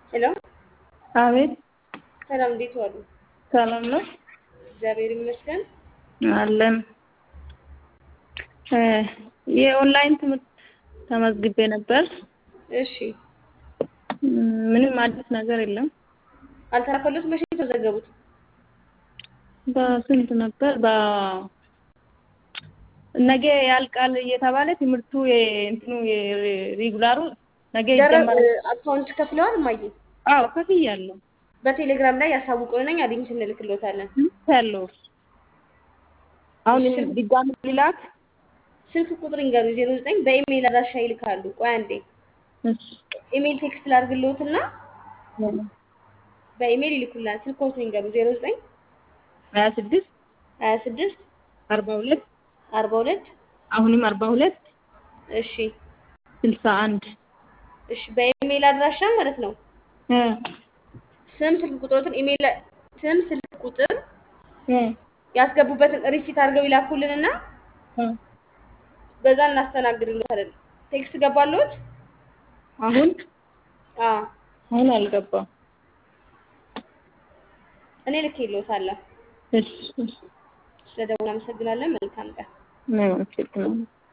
ሄሎ አቤት ሰላም፣ እንዴት ዋሉ? ሰላም ነው እግዚአብሔር ይመስገን። አለን። የኦንላይን ትምህርት ተመዝግቤ ነበር። እሺ፣ ምንም አዲስ ነገር የለም። አልተላከሉት? መቼ ነው የተዘገቡት? በስንት ነበር? በ ነገ ያልቃል እየተባለ ትምህርቱ እንትኑ ሬጉላሩ ነገ ይጀመራል። አካውንት ከፍለዋል? እማዬ አዎ ከፍያለሁ። በቴሌግራም ላይ ያሳውቁንና አዲስ እንልክሎታለን። ያለው አሁን ድጋሚ ሊላክ ስልክ ቁጥር ይንገሩ። ዜሮ ዘጠኝ በኢሜይል አድራሻ ይልካሉ። ቆይ አንዴ ኢሜይል ቴክስት ላድርግልዎትና በኢሜይል ይልኩልናል። ስልክዎትን ይንገሩ። ዜሮ ዘጠኝ ሀያ ስድስት ሀያ ስድስት አርባ ሁለት አርባ ሁለት አሁንም አርባ ሁለት እሺ ስልሳ አንድ እሺ በኢሜይል አድራሻ ማለት ነው። ስም ስልክ ቁጥሮትን ኢሜይል ስም ስልክ ቁጥር ያስገቡበትን ሪሲት አድርገው ይላኩልንና በዛ እናስተናግድልዎታለን። ቴክስት ገባልዎት? አሁን አዎ አሁን አልገባም። እኔ ልኬልዎታለሁ። እሺ ስለደውል አመሰግናለን። መልካም ቀን። ነው